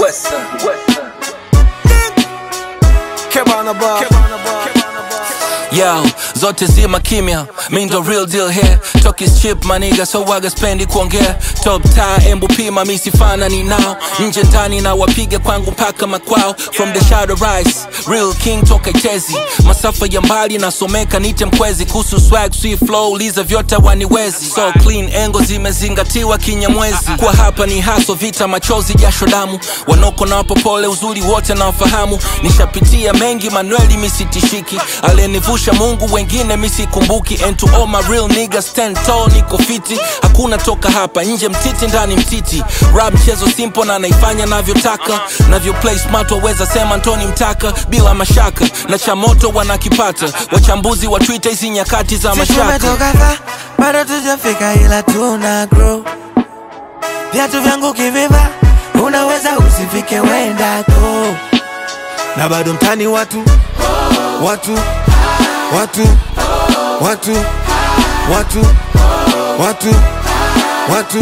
Western, Western. Kebana bar. Yo, zote zima kimya, mi ndo real deal here Talk is cheap maniga, so waga spendi kuongea Top tie, embu pima, mi sifanani nao Nje ndani na wapiga kwangu mpaka makwao From the shadow rise, real king toka chezi Masafa ya mbali nasomeka nite mkwezi Kuhusu swag, sweet flow, liza vyote waniwezi So clean, engo zimezingatiwa kinyamwezi Kwa hapa ni haso, vita, machozi, jasho damu Wanoko na wapopole, uzuri wote na wafahamu Nishapitia mengi, Manueli misitishiki Alenivusha Mungu, wengine misikumbuki And to all my real niggas, stand tall, niko fiti Hakuna toka hapa, nje mtiti, ndani mtiti Rap mchezo simple na naifanya navyotaka Navyo play smart, waweza sema Ntoni Mtaka Bila mashaka, na cha moto wanakipata Wachambuzi wa Twitter, hizi nyakati za Si mashaka tumetoka fa bado tujafika ila tuna grow viatu vyangu kiviva unaweza usifike wendako na bado mtani watu watu watu watu watu watu watu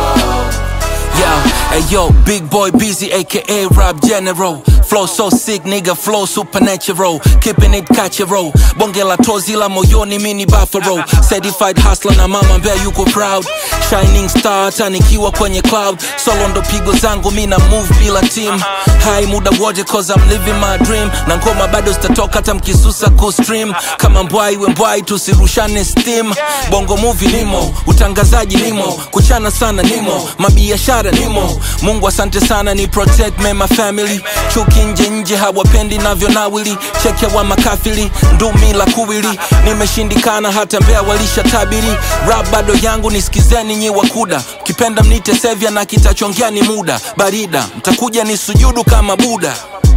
Yo, hey yo, big boy busy, aka Rob General. Flow so sick, nigga, flow supernatural. Keeping it catchero. Bonge la tozi la moyoni, mini buffalo. Certified hustler na mama mbea yuko proud. Shining star, hata nikiwa kwenye cloud. Solo ndo pigo zangu, mina move bila team. High muda wote, cause I'm living my dream. Na ngoma bado zitatoka hata mkisusa kustream. Kama mbwai we mbwai, tusirushane steam. Bongo movie nimo, utangazaji nimo, kuchana sana nimo, mabiashara nimo. Mungu asante sana ni protect me my family. Chuki nje nje hawapendi navyo nawili. Cheke wa makafiri, ndumi la kuwili. Nimeshindikana hata mbea walisha tabiri. Rap bado yangu nisikizeni nyi wakuda. Kipenda mnite sevya na kitachongea ni muda. Barida, mtakuja ni sujudu kama Buda.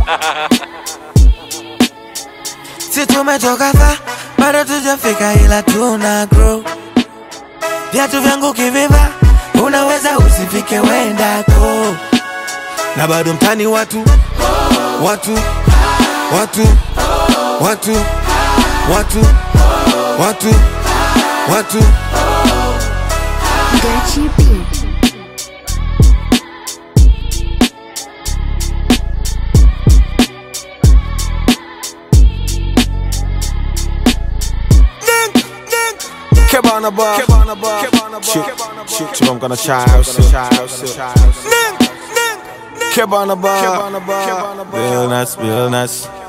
si tumetoka fa bado tujafika ila tuna grow viatu vyangu kiviva unaweza usifike wendako na bado mtani watu watu watu watu watu watu watu Gachi Beat. Kebana bar. Shoot, shoot, shoot, I'm gonna try out. Kebana bar. Real nuts, real nuts.